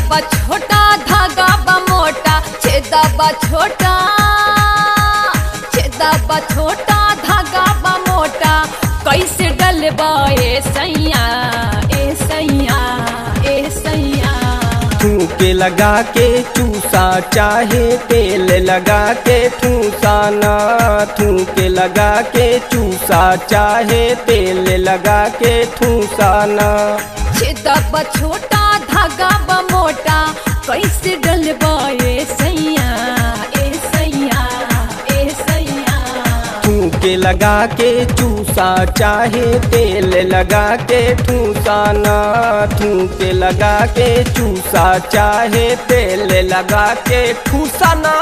बा छोटा धागा बा मोटा छेदा बा छोटा छेदा बा छोटा धागा बा मोटा कैसे डलबा ए सैया ए सैया ए सैया ठूके लगा के चूसा चाहे तेल लगा के ठूसा ना ठूके लगा के चूसा चाहे तेल लगा के ठूसा ना छेदा बा छोटा धागा बा मोटा कैसे डलबा ए सैया ए सैया ए सैया ठूके लगा के चूसा चाहे तेल लगा के ठूसा ना ठूके लगा के चूसा चाहे तेल लगा के ठूसा ना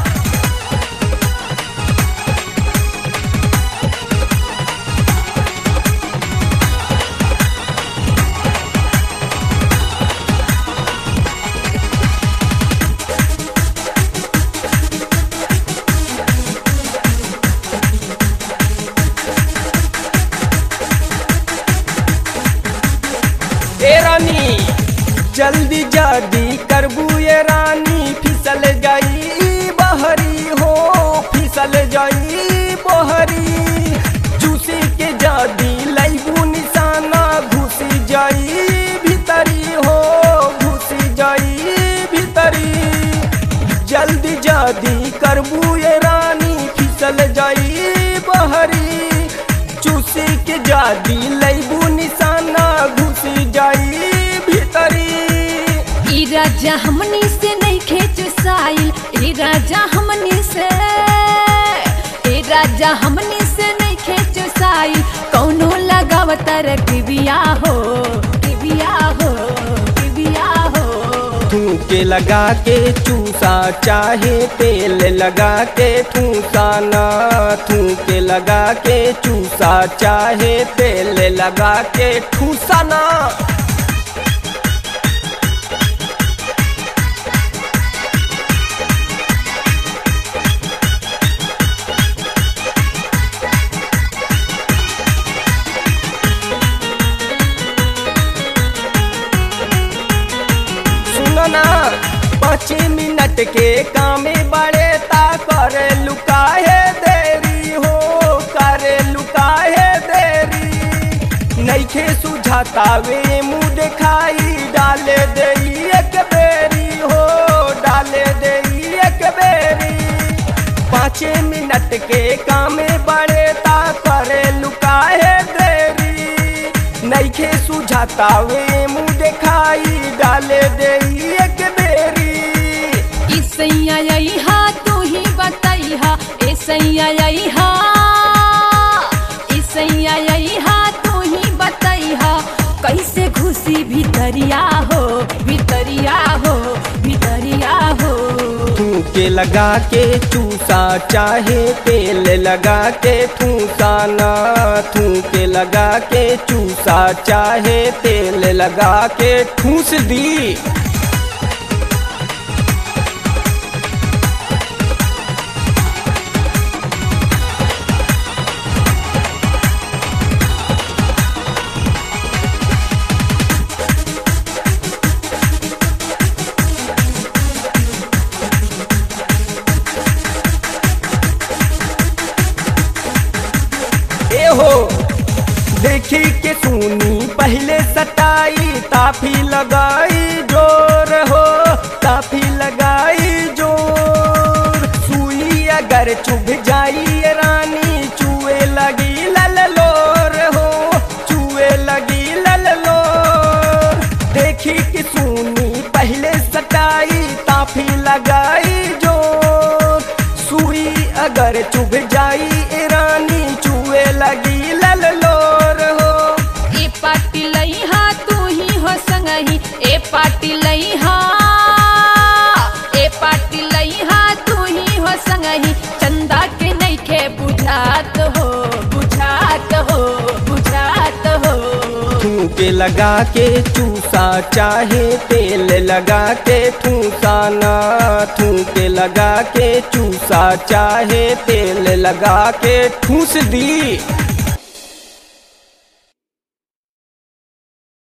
ए रानी जल्दी जल्दी करबू ये रानी फिसल गई बहरी हो फिसल जाई बहरी चूसी के जादी लैबू निशाना घुसी जाई भीतरी हो घुसी जाई भीतरी जल्दी जल्दी करबू ये रानी फिसल जाई बहरी चूसी के जादी लैबू निशाना घुसी जाई भीतरी ई राजा हमनी से नहीं खेच साइल ई राजा हमनी से ई राजा हमनी से नहीं खेच साइल कौनो लगावतर किबिया हो किबिया हो किबिया हो ठूके लगा के चूसा चाहे तेल लगा के ठूसा ना ठूके लगा के चूसा चाहे तेल लगा के ठूसा ना सुनो ना पाँच मिनट के कामे बड़े ता करे लुकाहे देरी हो करे लुकाहे देरी नैखे सुझाता वे मुँह दिखाई डाले दे एक बेरी हो डाले दे एक बेरी पाँच मिनट के कामे बड़े ता करे लुकाहे देरी नैखे सुझाता वे मुँह दिखाई डाले दे एक बेरी ई सैया यही हा तू ही बताई हा ए सैया यही हा ई सैया यही हा तू ही बताई हा कैसे घुसी भीतरिया हो भीतरिया हो भीतरिया हो ठूके लगा के चूसा चाहे तेल लगा के ठूसा ना ठूके लगा के चूसा चाहे तेल लगा के ठूस दी ए हो देखी के सुनी पहले सटाई ताफी लगाई जोर हो ताफी लगाई जोर सुई अगर चुभ जाई ये रानी चुए लगी लल लोर हो चुए लगी लल लोर देखी कि सुनी पहले सटाई ताफी लगाई जोर सुई अगर चुभ जाई ए रानी चुए लगी लल लोर हो ए पाटी लई हा तू ही हो संगही ए पाटी लई हा ए पाटी लई हा तू ही हो संगही चंदा के नहीं खे बुझात हो बुझात हो बुझात हो ठूके लगा के चूसा चाहे तेल लगा के ठूसा ना ठूके लगा के चूसा चाहे तेल लगा के ठूस दी